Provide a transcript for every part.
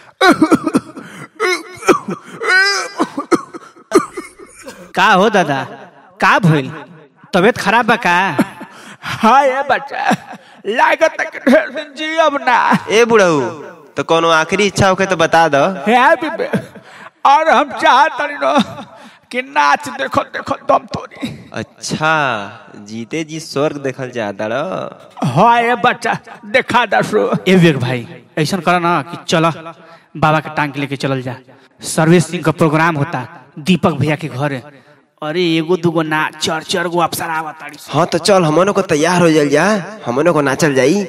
का हो दादा का भइल तबीयत खराब बा का हाँ ये बच्चा लागत है कि ढेर दिन जियब ना ए बुढ़ऊ तो कोनो आखिरी इच्छा होके तो बता दो है बीबे और हम चाहत न कि नाच देखो देखो दम तोरी अच्छा जीते जी स्वर्ग देखल चाहता रहो हाँ ये बच्चा देखा दसो ए विवेक भाई ऐसा करा ना कि चला बाबा के टांग के लेके चलल जा सर्विसिंग का प्रोग्राम होता दीपक भैया के घरे अरे एगो दूगो ना चार चार गो अफसर आवा ताड़ी हाँ तो चल हमनों को तैयार हो जाल जा हमनों को नाचल जाई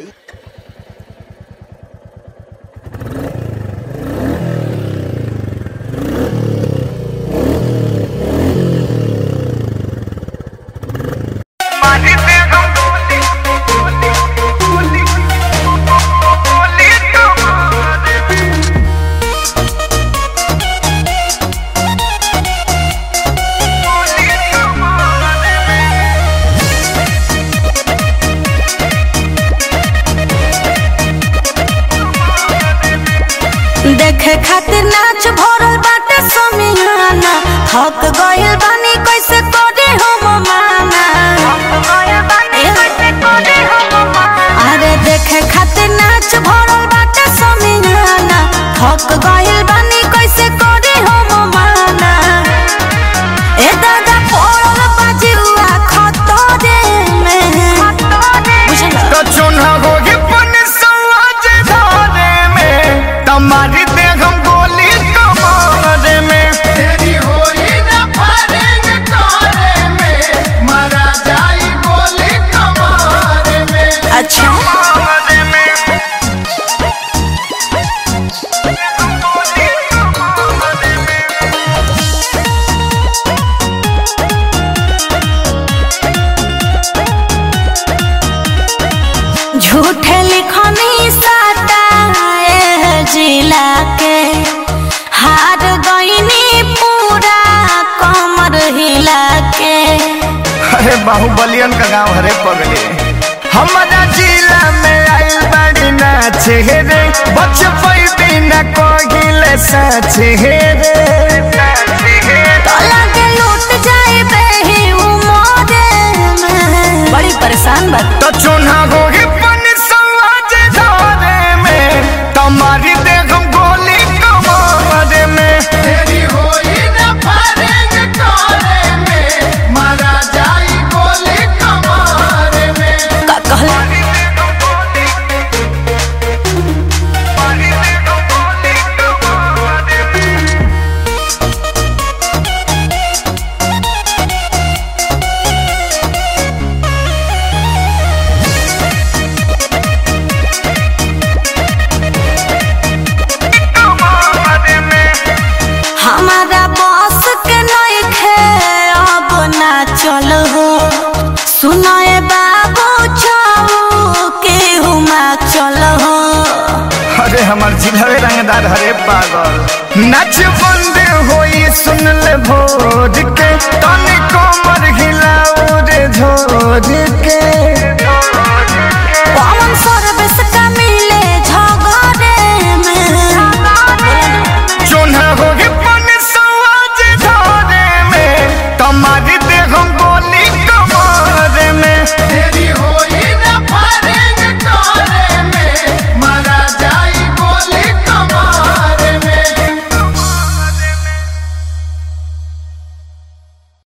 देखे खातिर नाच भरल बाटे समियाना थक गइल बानी कैसे करे हम माना अरे देखे खातिर नाच भरल बाटे समियाना थक गइल बानी कैसे करे हम माना ए दादा पड़ल बाजुआ खतरे में बुझला तो चुना होगी पन समाज धारे में तुम्हारी देह हम गोली कमारे में तेरी होई न फारेंग कारे में मारा जाई गोली कमारे में अच्छा कमारे में झूठे लिखनी साटा ए जिला के हार गईनी पूरा कमर हिला के अरे बाहुबलियन का गांव हरे पगले हमारा जिला में आइल बड़ी नाच हे रे बच पैबी न कोगिले सच हे रे तोला के लूट जाए बेही उमरे में बड़ी परेशान बात तो चुना होगी पन समाज धारे में तुम्हारी देख हम गोली कमारे में तेरी होई न फारेंग कारे में मारा जाई गोली कमारे में का कहला हमारा बॉस के नहीं खे अब ना चल हो सुनाए बाबू चाऊ के हुमा चल हो अरे हमार जिलहरे रंगदार हरे पागल नच बंद होई सुन ले भोर के तनी कोमर हिलाऊ रे झोर के पवन सर्विस का